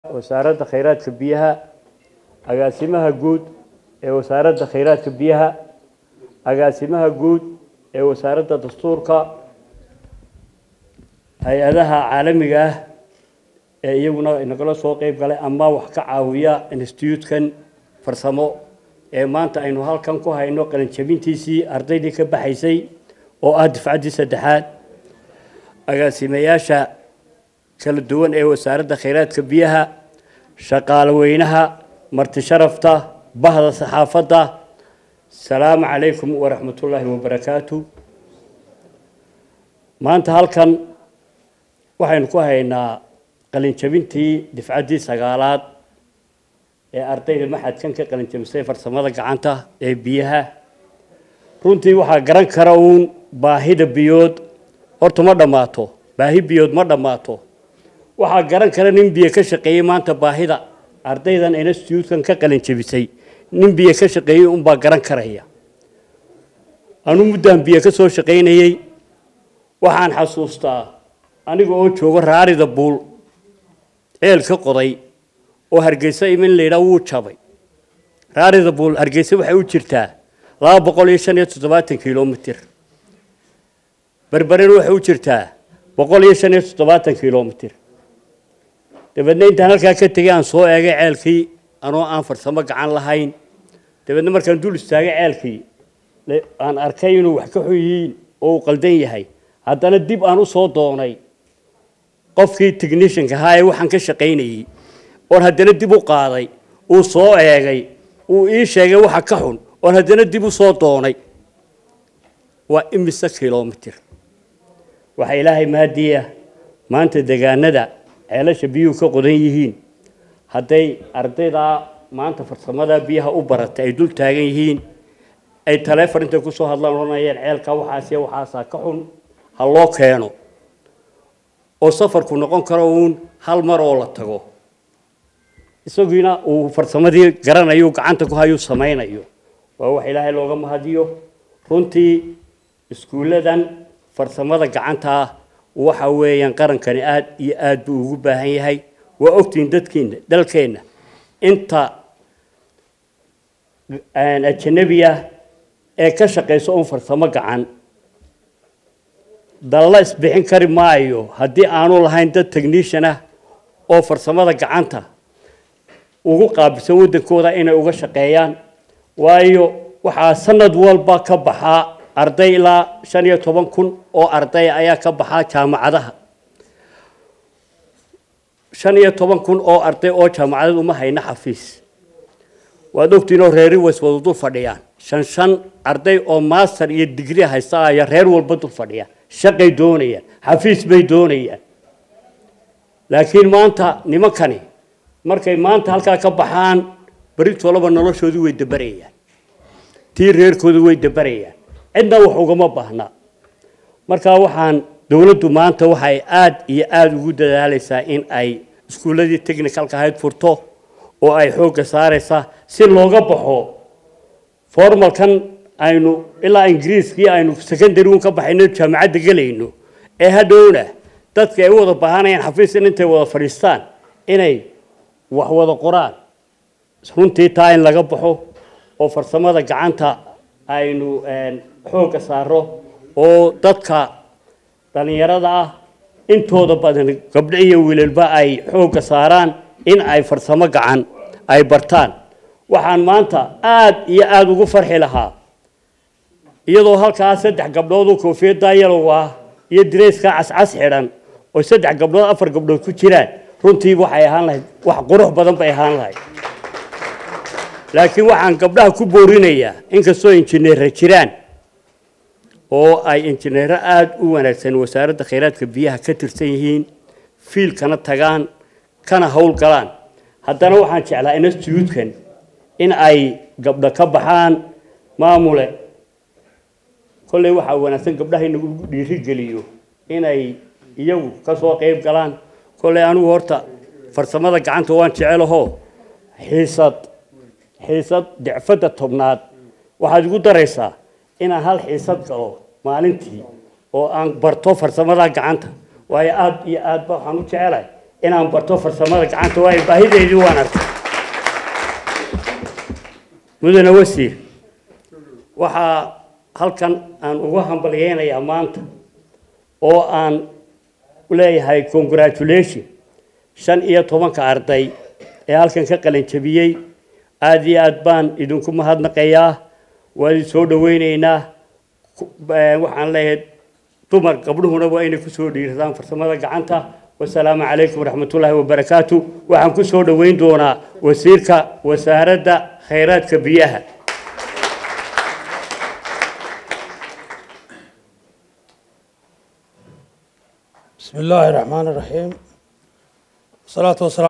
wasaaradda khayraadka biyaha agaasimaha guud ee wasaaradda khayraadka biyaha agaasimaha guud ee wasaaradda dastuurka hay-adaha caalamiga ah ee iyaguna inagala soo qeyb galay ama wax ka caawiya institutekan farsamo ee maanta aynu halkan ku hayno qalinjabintiisii ardaydii ka baxaysay oo ah difcaddii saddexaad agaasimayaasha kala duwan ee wasaaradda khayraadka biyaha shaqaale weynaha marti sharafta bahda saxaafadda asalaamu calaykum waraxmatullaahi wabarakaatu maanta halkan waxaynu ku haynaa qalinjabintii difcaddii sagaalaad ee ardayda maxadkan ka qalinjabisay farsamada gacanta ee biyaha runtii waxaa garan kara uun baahida biyood horta ma dhammaato baahi biyood ma dhammaato waxaa garan kara nin biyo ka shaqeeyey maanta baahida ardaydan institutekan ka qalinjabisay nin biyo ka shaqeeyey unbaa garan karaya anu muddaan biyo ka soo shaqaynayey waxaan xasuustaa aniga oo jooga raarida buul ceel ka qoday oo hargeysa imin laydhaa wuu jabay raarida buul hargeysa waxay u jirtaa laba boqol iyo shan iyo toddobaatan kilomitir berberena waxay u jirtaa boqol iyo shan iyo toddobaatan kilomitir dabeedna intaan halkaa ka tegay aan soo eegay ceelkii anoo aan farsamo gacan lahayn dabeedna markaan dul istaagay ceelkii aan arkay inuu wax ka xun yihiin oo uu qaldan yahay haddana dib aan u soo doonay qofkii technishanka ahaa ee waxaan ka shaqaynayey oon haddana dib u qaaday uu soo eegay uu ii sheegay waxa ka xun oon haddana dib u soo doonay waa imise kilomitir waxaa ilaahay maadiya maanta degaanada ceelasha biyuhu ka qodan yihiin hadday ardaydaa maanta farsamada biyaha u baratay ay dul taagan yihiin ay taleefon intay kusoo hadlaan odhanayeen ceelka waxaasiya waxaasaa ka xun ha loo keeno oo safarku noqon karo uun hal mar oo la tago isagiina uu farsamadii garanayo gacanta ku hayuu samaynayo waa wax ilaahay looga mahadiyo runtii iskuulladan farsamada gacanta ah waxa weeyaan qarankani aad iyo aad buu ugu baahan yahay waa ogtihiin dadkiina dalkeenna inta ajanabiya ee ka shaqayso un farsamo gacan dalla isbixin kari maayo haddii aanu lahayn dad technishan ah oo farsamada gacanta ugu qaabilsan waddankooda inay uga shaqeeyaan waayo waxaa sanad walba ka baxaa arday ilaa shan iyo toban kun oo arday ayaa ka baxaa jaamacadaha shan iyo toban kun oo arday oo jaamacadad uma hayna xafiis waad ogtiin oo reeri ways wada dul fadhiyaan shan shan arday oo master iyo digri haysta ayaa reer walba dul fadhiyaan shaqay doonayaan xafiis bay doonayaan laakiin maanta nimankani markay maanta halkaa ka baxaan beritolaba noloshoodii way dabarayaan tii reerkooda way dabarayaan cidna wax ugama baahna marka waxaan dowladdu maanta waxay aad iyo aada ugu dadaalaysaa in ay iskuulladii technicalka ahayd furto oo ay xoogga saaraysaa si looga baxo formalkan aynu ilaa ingiriiskii aynu secondary un ka baxayno jaamacadda gelayno ee hadhowna dadka ay u wada baahanayaan xafiis in intay wada fadhiistaan inay wax wada qoraan runtii taa in laga baxo oo farsamada gacanta aynu xoogga saaro oo dadka dhallinyarada ah intooda badan gabdho iyo wiilalba ay xoogga saaraan in ay farsamo gacan ay bartaan waxaan maanta aad iyo aada ugu farxi lahaa iyadoo halkaa saddex gabdhood oo koofiyaddaa yalow ah iyo direyskaa cascas xidhan oo saddex gabdhood afar gabdhood ku jiraan runtii waxay ahaan lahayd wax qurux badan bay ahaan lahayd laakiin waxaan gabdhaha ku boorinayaa inkastoo injineera jiraan oo ay injineero aada u wanaagsan wasaaradda khayraadka biyaha ka tirsan yihiin fiilkana tagaan kana howl galaan haddana waxaan jeclaa institutekan in ay gabdho ka baxaan maamule kolley waxaa wanaagsan gabdhaha in lagu dhiirigeliyo inay iyagu ka soo qeyb galaan kolley anigu horta farsamada gacanta waan jecelaho xiisad xiisad dicfadda tobnaad waxaad igu daraysaa inaan hal xiisad galo maalintii oo aan barto farsamada gacanta waayo aada iyo aadba waxaan u jecelahay inaan barto farsamada gacanta waayo baahideedii waan arkay mudane wasiir waxaa halkan aan uga hambalyeynayaa maanta oo aan leeyahay congratulation shan iyo tobanka arday ee halkan ka qalin jabiyey aada iyo aad baan idinku mahadnaqayaa waan idin soo dhaweyneynaa waxaan leeyahay dumar gabdhuhuna waa inay kusoo dhiiradaan farsamada gacanta wasalaamu calaykum waraxmatullaahi wabarakaatu waxaan ku soo dhoweyn doonaa wasiirka wasaaradda khayraadka biyaha بسم الله الرحمن الرحيم والصلاة والسلام